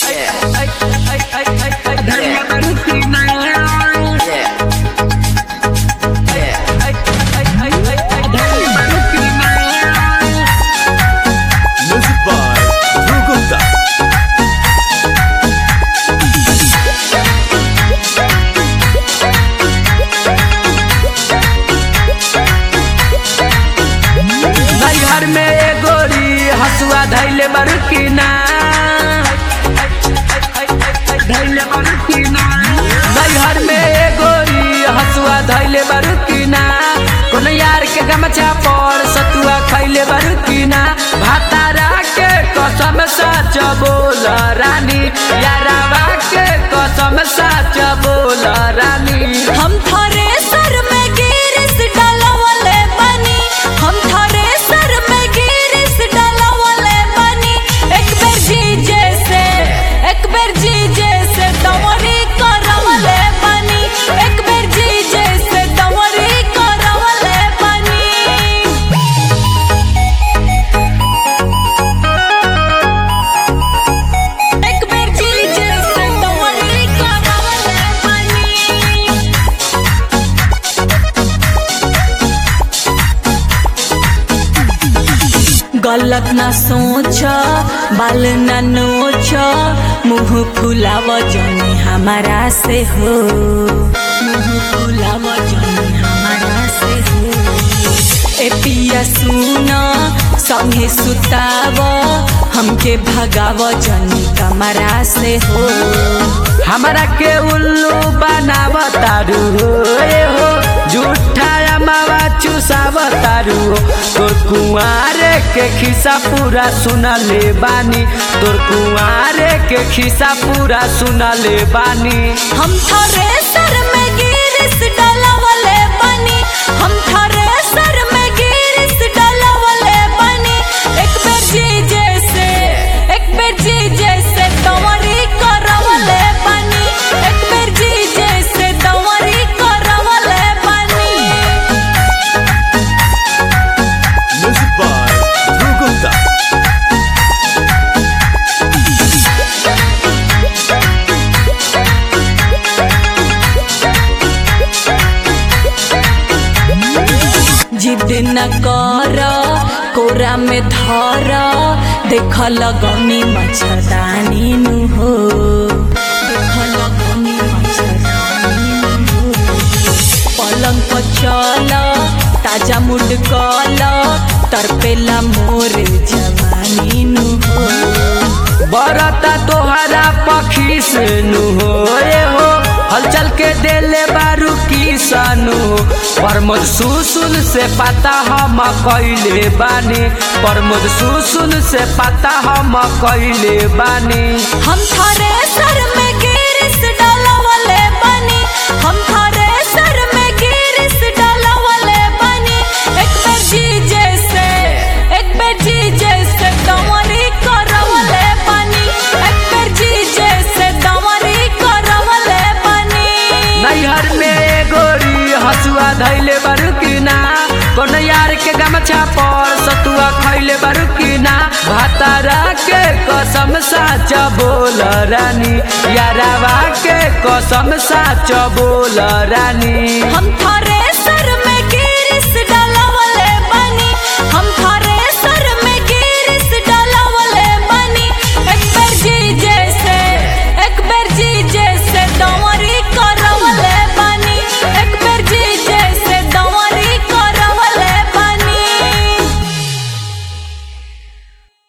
Music by Dhruv Gupta. नैहर में एगोरी हसुआ धैले बारू की ना धैले बारू की ना नैहर में एगोरी हसुआ धैले बारू की ना कोनो यार के गमछा पर सतुआ खैले बारू की ना भातारा के कसम सच बोल रानी यारावा के कसम सच बोल रानी हम थारे सर में गिरिस डालवले बनी हम थारे सर में गिरिस डालवले बनी एक बेर जी जैसे एक बेर जी जैसे दवरी करवले बनी एक बेर जी जैसे दवरी करवले बनी एक बेर जी जैसे दवरी करवले बनी गलत ना सोच बाल ना नोच मुंह फुलाव जनी हमारा से हो मुंह फुलाव जनी हमारा से हो ए पिया सुन संगे सुताव हमके भगाव जनी कमरा से हो हमरा के उल्लू बनाव तारू ए हो झूठा मावा चुसाव तारू हो तोर कुआरे के खिस्सा पूरा सुना ले बानी तोर कुआरे के खिस्सा पूरा सुना ले बानी हम थारे सर में गिरिस डालवले बनी हम थारे सर में गिरिस डालवले बनी एक बेर जी जैसे एक बेर जी जैसे दवरी करवले बनी एक बेर जी जैसे दवरी करवले बनी Music by Dhruv Gupta. जिद न कर कोरा में धर देख लगनी मच्छरदानी नु हो देख लगनी मच्छरदानी नु हो पलंग पर चल ताजा मुड कल तरपेला मोर जवानी नु हो बरता तोहरा पखी से नु हो ए हो हलचल के देले बारू की सानु हो प्रमोद सुसुन से पता हम कैले बानी प्रमोद सुसुन से पता हम कैले बानी हम थारे सर में गिरिस डालवले बनी हम थारे सर में गिरिस डालवले बनी एक बेर जी जैसे एक बेर जी जैसे दवरी करवले बनी एक बेर जी जैसे दवरी करवले बनी नैहर में गोरी हसुआ धैले बारू की ना कोनो यार के गमछा पर सतुआ खैले बारू की ना भातारा के कसम साच बोल रानी यारावा के कसम साच बोल रानी हम थारे